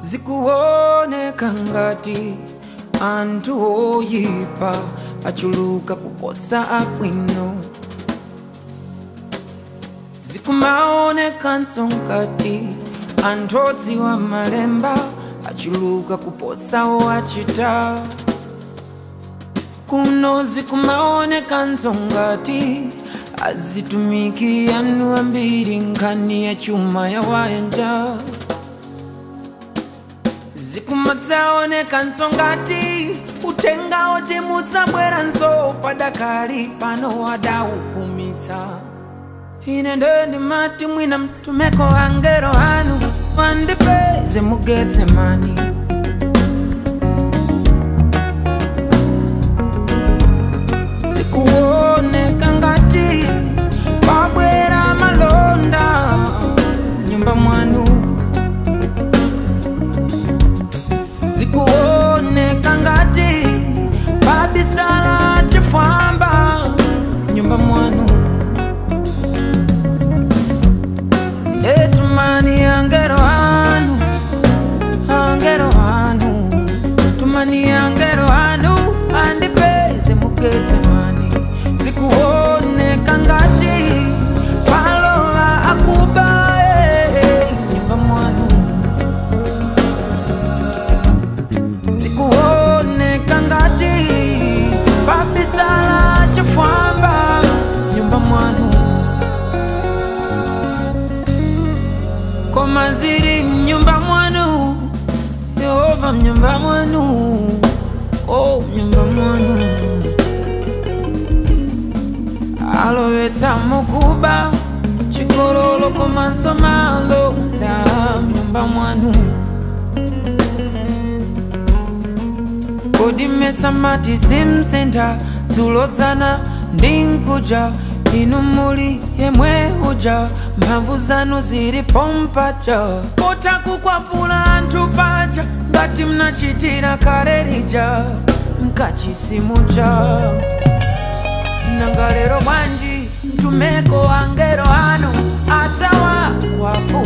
zikuoneka ngati anthu oyipa achuluka kuposa abwino zikumaonekanso ngati anthu odziwa malemba achuluka kuposa owachita kuno zikumaonekanso ngati azitumiki anu ambiri nkhani ya chuma ya wayanja zikumadzaonekanso ngati utenga oti mudzabweranso padakali pano wadaupumitsa ine ndeni mati mwina mtumeko angelo anu pandipeze mugetse mani zikuoneka ngati pabwera malonda nyumba mwanu zikuoneka ngati pabisala chifwamba nyumba mwanu ndetumani angelo anu angelo anu tumani angelo anu andipeze mugetse mani zikuoneka ngati palola akuba eh, nyumba mwanu zikuoneka ngati pabisala chifwamba nyumba mwanu koma ziri mnyumba mwanu yehova mnyumba mwanu o mnyumba mwanu alowetsa mukuba chigololo komanso malonda mnyumba mwanu kodi mmesa mati zimsintha dzulodzana ndi nkuja inu muli yemwe uja mphamvu zanu zili pompaja potakukwapula anthu paja ngati mnachitira kale lija mkachisimuja nanga lero bwanji mtumeko angelo anu adzawakwapula